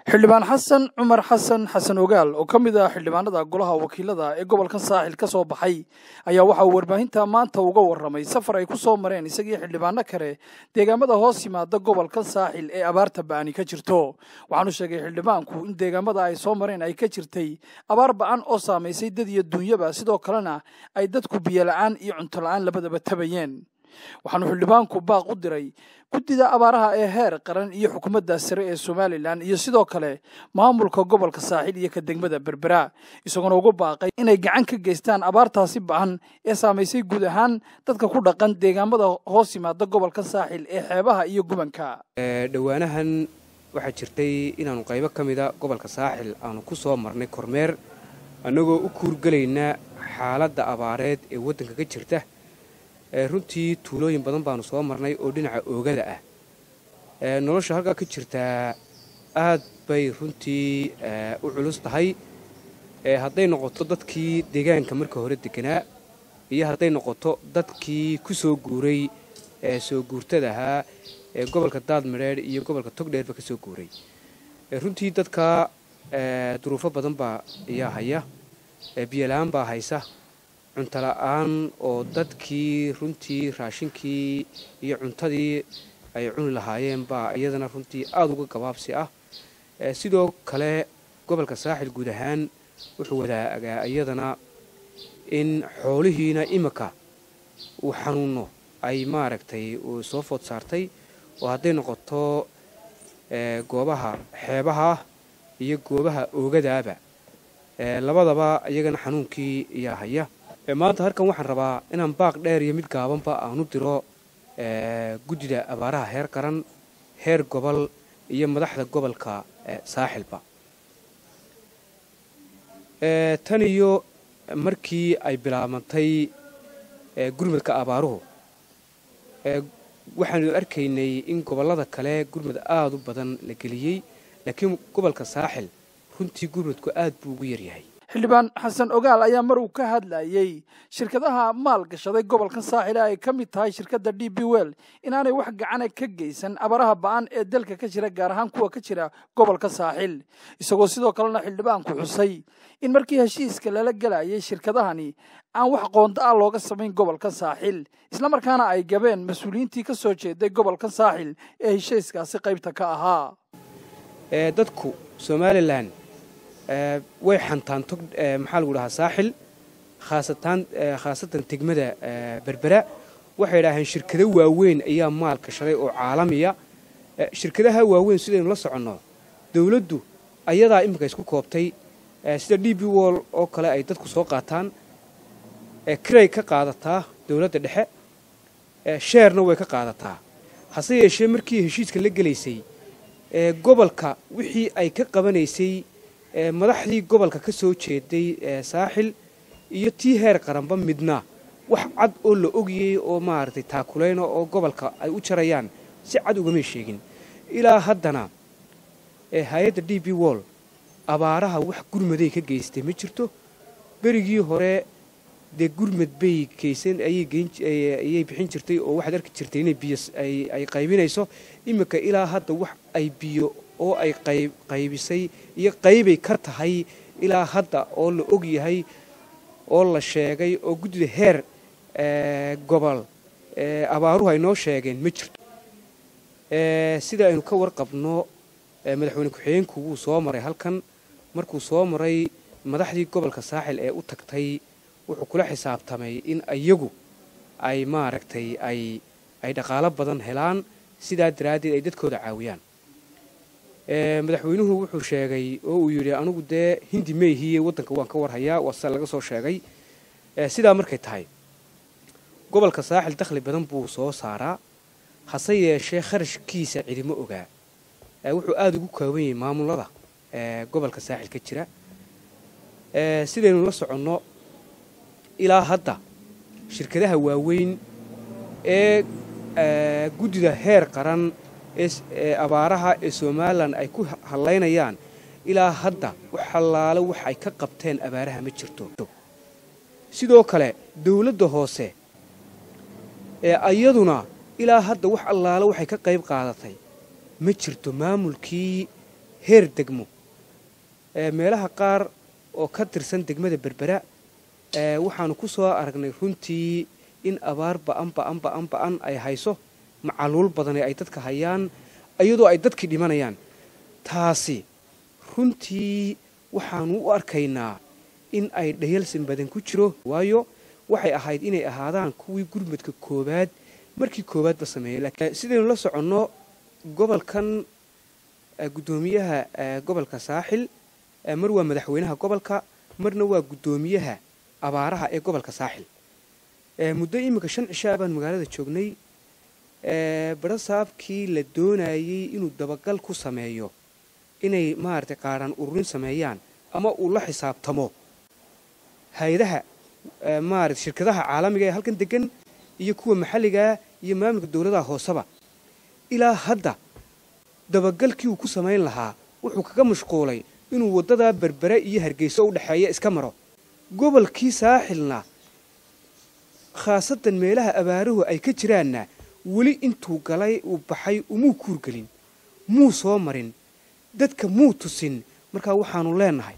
xildhibaan xasan cumar xasan xasan ogaal oo ka mid ah xildhibaanada golaha wakiilada ee gobolkan saaxil ka soo baxay ayaa waxa uu warbaahinta maanta uga warramay safar ay ku soo mareen isagii xildhibaano kale deegaamada hoos yimaada gobolkan saaxil ee abaarta ba'ani ka jirto waxaanu sheegay xildhibaanku in deegaamada ay soo mareen ay ka jirtay abaar ba'an oo saamaysay dad iyo duunyaba sidoo kalena ay dadku biyola'aan iyo cunto la'aan labadaba tabayeen waxaanu xildhibaanku baaq u diray guddida abaaraha ee heer qaran iyo xukuumadda sare ee somalilan iyo sidoo kale maamulka gobolka saaxil iyo ka degmada berbera isagoona ugu baaqay inay gacan ka geystaan abaartaasi ba'an ee saamaysay guud ahaan dadka ku dhaqan deegaamada hoos yimaada gobolka saaxil ee xeebaha iyo gubanka dhowaanahan waxaa jirtay inaannu qaybo ka mida gobolka saaxil aanu ku soo marnay kormeer annagoo u kuurgelayna xaaladda abaareed ee waddanka ka jirta runtii tuulooyin badan baanu soo marnay oo dhinaca oogada ah nolosha halkaa ka jirtaa aad bay runtii u culus tahay hadday noqoto dadkii deegaanka marka hore deganaa iyo hadday noqoto dadkii ku soo guuray soo guurtada ahaa ee gobolka daadmadheedh iyo gobolka togdheerba ka soo guuray runtii dadka duruufo badan baa ayaa haya biyola-aan baa haysa cuntola'aan oo dadkii runtii raashinkii iyo cuntadii ay cuni lahaayeen baa iyadana runtii aada uga gabaabsi ah sidoo kale gobolka saaxil guud ahaan wuxuu wadaagaa iyadana in xoolihiina iminka uu xanuuno ay maaragtay uu soo food saartay oo hadday noqoto goobaha xeebaha iyo goobaha oogadaaba labadaba iyagana xanuunkii ayaa haya maanta halkan waxaan rabaa inaan baaq dheer iyo mid gaabanba aanu diro guddida abaaraha heer qaran heer gobol iyo madaxda gobolka saaxilba tan iyo markii ay bilaabantay gurmadka abaaruhu waxaanu arkaynay in gobollada kale gurmad aada u badan la geliyey laakiin gobolka saaxil runtii gurmadku aad buu ugu yaryahay xildhibaan xasan ogaal ayaa mar uu ka hadlayey shirkadaha maal gashaday gobolkan saaxile ay ka mid tahay shirkadda d b well inaanay wax gacana ka geysan abaraha ba'an ee dalka ka jira gaar ahaan kuwa ka jira gobolka saaxil isagoo sidoo kalena xildhibaanku xusay in markii heshiiska lala gelayay shirkadahani aan wax qoonda ah looga samayn gobolka saaxil islamarkaana ay gabeen mas-uuliyiintii ka soo jeeday gobolka saaxil ee heshiiskaasi qaybta ka ahaa dadku somalilan way xantaan tog maxaa lagu dhahaa saaxil khaasataan khaasatan degmada berbera waxay idhaaheen shirkado waaweyn ayaa maal gashaday oo caalamiya shirkadaha waaweyn sidaynu la soconno dowladdu ayadaa iminka isku koobtay sida d b wall oo kale ay dadku soo qaataan kiray ka qaadataa dowladda dhexe sheerna way ka qaadataa hase yeeshee markii heshiiska la gelaysay gobolka wixii ay ka qabanaysay madaxdii gobolka ka soo jeeday saaxil iyo tii heer qaranba midna wax cad oo la ogiyey oo maaragtay taakulayna oo gobolka ay u jarayaan si cad ugamay sheegin ilaa haddana hay-adda d b wall abaaraha wax gurmaday ka geystay ma jirto berigii hore dee gurmad bay keysan ayay bixin jirtay oo waxaad arki jirtay inay biyo ay qaybinayso iminka ilaa hadda wax ay biyo oo ay qaybisay iyo qaybay ka tahay ilaa hadda oo la og yahay oo la sheegay oo guddida heer gobol abaaruhu ay noo sheegeen ma jirto sida aynu ka warqabno madaxweyne ku-xigeenku wuu soo maray halkan markuu soo maray madaxdii gobolka saaxil ee u tagtay wuxuu kula xisaabtamay in iyagu ay maaragtay ay ay dhaqaalo badan helaan sidaa daraaddeed ay dadkooda caawiyaan madaxweynuhu wuxuu sheegay oo uu yidhi anigu dee hindi meyhiye waddanka waan ka warhayaa waa sida laga soo sheegay sidaa markay tahay gobolka saaxil dakhli badan buu soo saaraa hase yeeshee kharashkiisa cidimo ogaa wuxuu aada ugu kooban yahay maamulada gobolka saaxil ka jira sidaynu la soconno ilaa hadda shirkadaha waaweyn ee guddida heer qaran ee abaaraha ee somalilan ay ku hallaynayaan ilaa hadda wax hallaale wax ay ka qabteen abaaraha ma jirto sidoo kale dowladda hoose ee ayaduna ilaa hadda wax allaale waxay ka qayb qaadatay ma jirto maamulkii heer degmo meelaha qaar oo ka tirsan degmada berbera waxaanu ku soo aragnay runtii in abaar ba'an ba'an ba'an ba'an ay hayso macaluul badane ay dadka hayaan iyadoo ay dadkii dhimanayaan taasi runtii waxaanu u arkaynaa in ay dhayalsan badan ku jiro waayo waxay ahayd inay ahaadaan kuwii gurmadka koowaad markii koowaadba sameeyey sidaynu la soconno gobolkan guddoomiyaha gobolka saaxil mar waa madaxweynaha gobolka marna waa guddoomiyaha abaaraha ee gobolka saaxil muddo iminka shan cishaa baan magaalada joognay barasaabkii la doonayey inuu dabagal ku sameeyo inay maaragtay qaadhaan ururin sameeyaan ama uu la xisaabtamo hay-adaha maarata shirkadaha caalamiga ee halkan degan iyo kuwa maxalligaa iyo maamulka dowladaha hooseba ilaa hadda dabagalkii uu ku samayn lahaa wuxuu kaga mashquulay inuu waddadaa berbere iyo hargeyso u dhexeeya iska maro gobolkii saaxilna khaasatan meelaha abaaruhu ay ka jiraanna weli intuu galay uu baxay umuu kuurgelin muu soo marin dadka muu tusin markaa waxaanu leenahay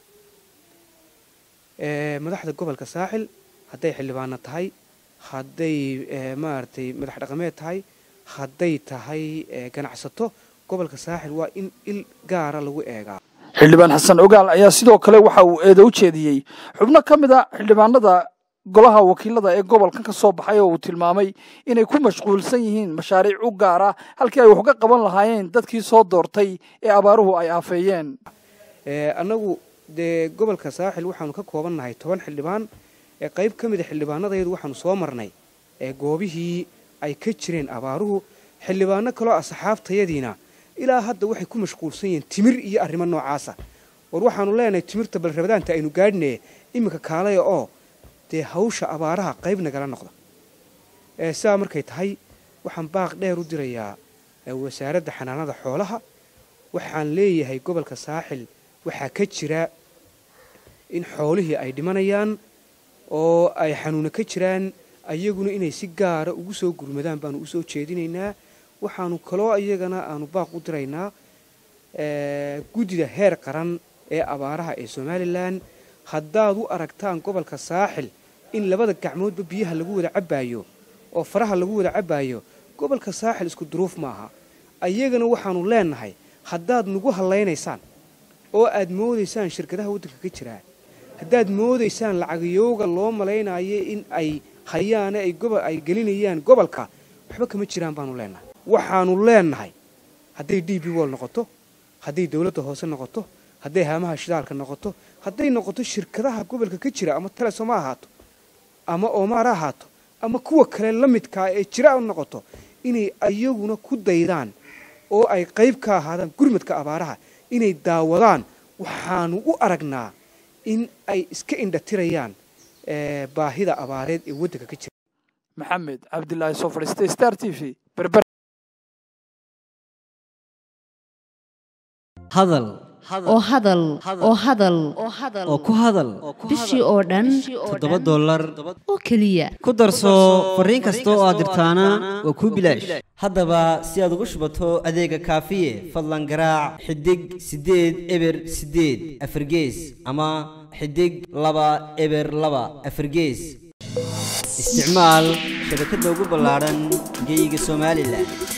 madaxda gobolka saaxil hadday xildhibaano tahay hadday maaragtay madax dhaqameed tahay hadday tahay ganacsato gobolka saaxil waa in il gaara lagu eegaa xildhibaan xasan ogaal ayaa sidoo kale waxa uu eeda u jeediyey xubno ka mid a xildhibaanada golaha wakiilada ee gobolkan ka soo baxay oo uu tilmaamay inay ku mashquulsan yihiin mashaariic u gaara halkii ay wax ka qaban lahaayeen dadkii soo doortay ee abaaruhu ay aafeeyeen annagu dee gobolka saaxil waxaanu ka koobannahay toban xildhibaan ee qayb ka mida xildhibaanadayadu waxaanu soo marnay ee goobihii ay ka jireen abaaruhu xildhibaano kaloo asxaabtayadiina ilaa hadda waxay ku mashquulsan yihiin timir iyo arrimo noocaasa war waxaanu leenahay timirta balrabadaanta aynu gaadhine iminka kaalaya oo dee hawsha abaaraha qayb nagala noqda sidaa markay tahay waxaan baaq dheer u dirayaa wasaaradda xanaanada xoolaha waxaan leeyahay gobolka saaxil waxaa ka jira in xoolihii ay dhimanayaan oo ay xanuuna ka jiraan ayaguna inay si gaara ugu soo gurmadaan baanu usoo jeedinaynaa waxaanu kaloo iyagana aanu baaq u diraynaa guddida heer qaran ee abaaraha ee somalilan haddaad u aragtaan gobolka saaxil in labada gacmoodba biyaha lagu wada cabbaayo oo faraha lagu wada cabbaayo gobolka saaxil isku duruuf maaha ayagana waxaanu leenahay haddaad nagu hallaynaysaan oo aad moodaysaan shirkadaha waddanka ka jiraa haddaad moodaysaan lacagayooga loo malaynayo in ay hayaane ay gobol ay gelinayaan gobolka waxba kama jiraan baanu leenahay waxaanu leenahay hadday d b wol noqoto hadday dowladda hoose noqoto hadday haamaha shidaalka noqoto hadday noqoto shirkadaha gobolka ka jira ama telesom ha ahaato ama oomaar ha ahaato ama kuwa kale la midkaa ee jira u noqoto inay ayaguna ku daydaan oo ay qayb ka ahaadaan gurmadka abaaraha inay daawadaan waxaanu u aragnaa in ay iska indhatirayaan baahida abaareed ee waddanka ka jira maxamed cabdilaahi soo fadhiistay star t v berber hadal oo hadal oo hadal oo ku hadal bishii oo dhan toddoba dollar oo keliya ku darso fariin kasta oo aad dirtaana waa kuu bilaash haddaba si aad ugu shubato adeega kaafiye fadlan garaac xidig siddeed eber siddeed afargees ama xidig laba eber laba afargees isticmaal shabakadda ugu ballaadhan geyga somalilan